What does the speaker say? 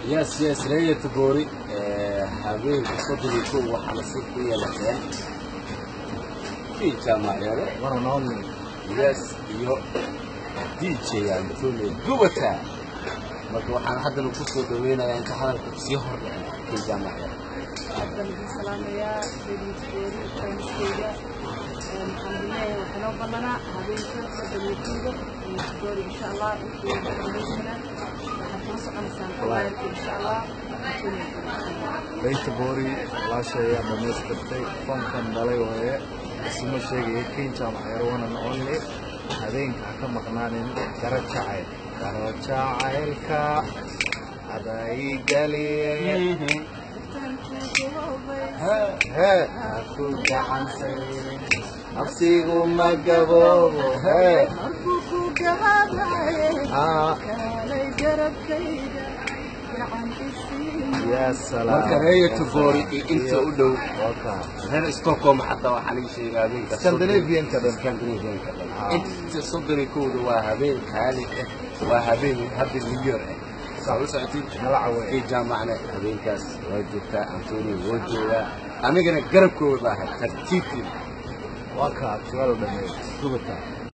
yes yes reeyata goori habeenka soddon iyo kow waxaa nasiib ku yeelateen kii jaamacyada one and only yes iyo dj antone gubata marka waxaan haddana ku soo dhaweynayaa inta hadalka sii hor dhicin kii jaamacyada baan idin salaamayaa reediyogoori faranskeyga waxaan idin leeyahay waxaa noo ballanaa habeenka soddon iyo kowda reediyogoori insha allah intii dhammaysana waxaad kala soconaysaan qabaayilka insha allah Beyta Boori walaashay aan dhamaystirtay fankan dhalay waaye isma sheegaya kiin jaamacyar one and only habeenka ha ka maqnaanin garo jacayl garo jacaylka adaygaliyay hee ha ku gacansaynin nafsigu ma gaboobo hee markuu ku gabaabaaye aa kaalay garabkayga gacan isiin yaa salaam marka reeyata goori iyo inta u dhow Welcome. reer stockholm xataa waxaa laga sheegaa habeenka Scandinavian-ka dhan. Scandinavian-ka dhan. Ah. inta soddon iyo kowda waa habeen qaali ah waa habeen hadda new year ah saa u socotiin Nala caweey. kii jaamacna habeenkaas waa joogtaa antonio waa joogaa anigana garabkooda baa ahay tartiibtii waa kaa su'aal dhameey gubata